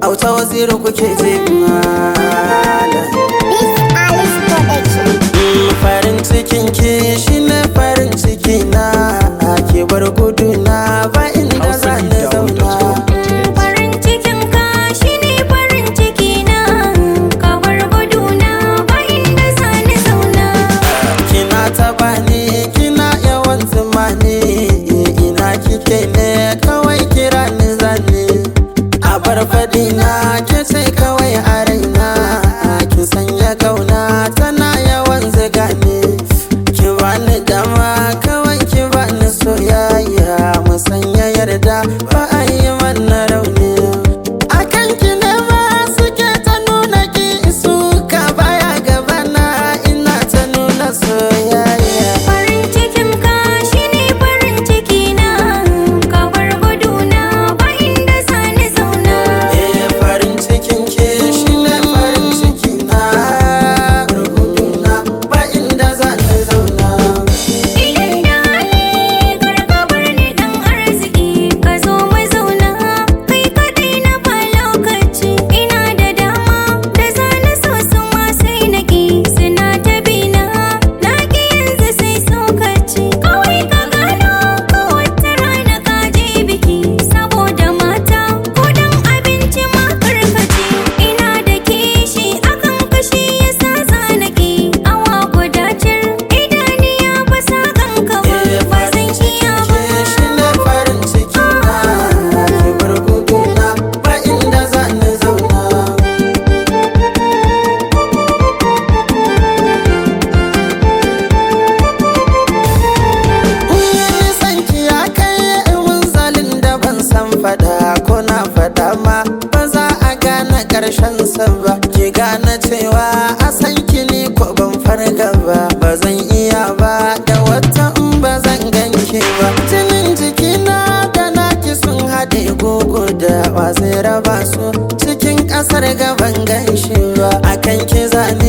auta waziri kuke je malam This Alice Production. Mm, farin cikin ki shine farin ciki na ke bar gudu na ba inda za ni zauna Farin cikin ka shine farin ciki na ka bar guduna ba inda za ni zauna kina taba ni kina yawan zuma ne ina kike ne kawai kira ni zane a bar faɗi na ke ce kawai a raina ki sanya kauna tana yawan ziga ne ki bani dama kawai ki bani soyayya mu sanya yarda ba a yi mana rauni akan ki ne ma suke ta nuna ki suka baya gabana ina ta nuna soyayya Farin cikin ka shine farin ciki na ka bar guduna ba inda za ni zauna Eh farin cikin ke shine farin ciki na rubutuna ba inda za ni zauna Idan da hali kar ka bar ni dan arziki ka zo mu zauna kai kadai na ba lokaci ina da dama da za na so su ma sai na ki suna ta bina na ki yanzu sai sokaci kawai ka gano ko wata rana ka je biki saboda mata ko dan abinci ma karkace ina da kishi akan kashi yasa zanaki awa guda cir idaniya ba sa ganka ba Eh ba farin zan iya cikin ke shine farin ciki na ke rubutuna ba inda za ni zauna Nisan ki ya kai munzalin da ban san fada ko na fada ma ba za a gane karshen sa ba ki gane cewa a san ki ni ko ban farga ba ba zan iya ba da wata in ba zan ganki ba jinin jikina da naki sun haɗe gogo da wa zai raba su cikin ƙasar gaban ganshi ba akan ki zane